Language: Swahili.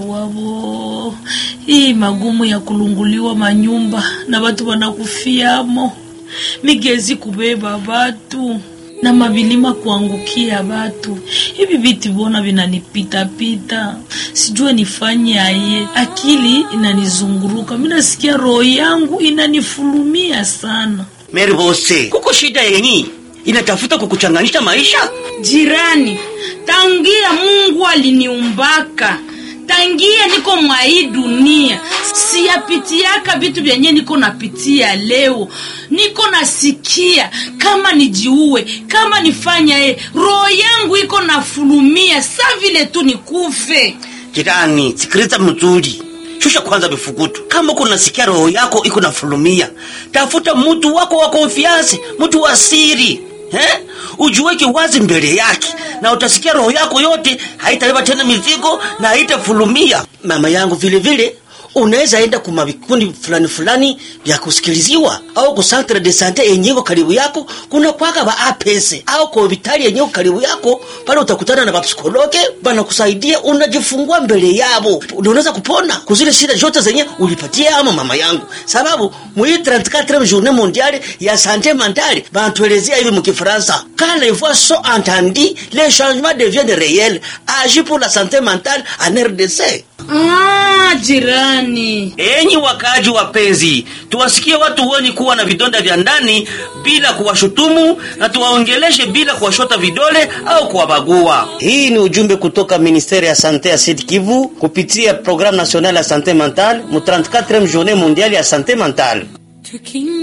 Mungu wavo, hii magumu ya kulunguliwa manyumba na watu wanakufiamo, migezi kubeba watu na mabilima kuangukia watu. Hivi vitu bona vinanipitapita, sijue nifanye aye. Akili inanizunguruka, mi nasikia roho yangu inanifulumia sana. Meri Bose, kuko shida yenyi inatafuta kukuchanganisha maisha. Jirani, tangia Mungu aliniumbaka tangia niko mwa hii dunia siyapitiaka vitu vyenye niko napitia leo. Niko nasikia kama nijiue, kama nifanya e, roho yangu iko nafulumia sa vile tu nikufe. Jirani, sikiliza mzuri, shusha kwanza vifukutu. Kama uko nasikia roho yako iko nafulumia, tafuta mtu wako wa konfiansi, mtu wa siri eh? Ujiweke wazi mbele yake na utasikia roho yako yote haitabeba tena mizigo na haitafulumia. Mama yangu, vile vile unaweza enda kuma vikundi fulani fulani vya kusikiliziwa au ku centre de sante yenyeko karibu yako, kuna kwaka ba apese au kwa hospitali yenyeko karibu yako, pale utakutana na bapsikologe banakusaidia, unajifungua mbele yabo, unaweza kupona kuzile shida zote zenye ulipatia ama mama yangu, sababu mwi 34 journée mondiale ya sante mentale banatuelezea hivi mkifransa, quand les voix sont entendues les changements deviennent réels, agis pour la santé mentale en RDC. Ah, jirani, Enyi wakaaji wapenzi, tuwasikie watu wenye kuwa na vidonda vya ndani bila kuwashutumu na tuwaongeleshe bila kuwashota vidole au kuwabagua. Hii ni ujumbe kutoka ministeri ya sante ya Sud Kivu kupitia programme nationale ya sante mentale mu 34e journée mondiale ya sante mentale.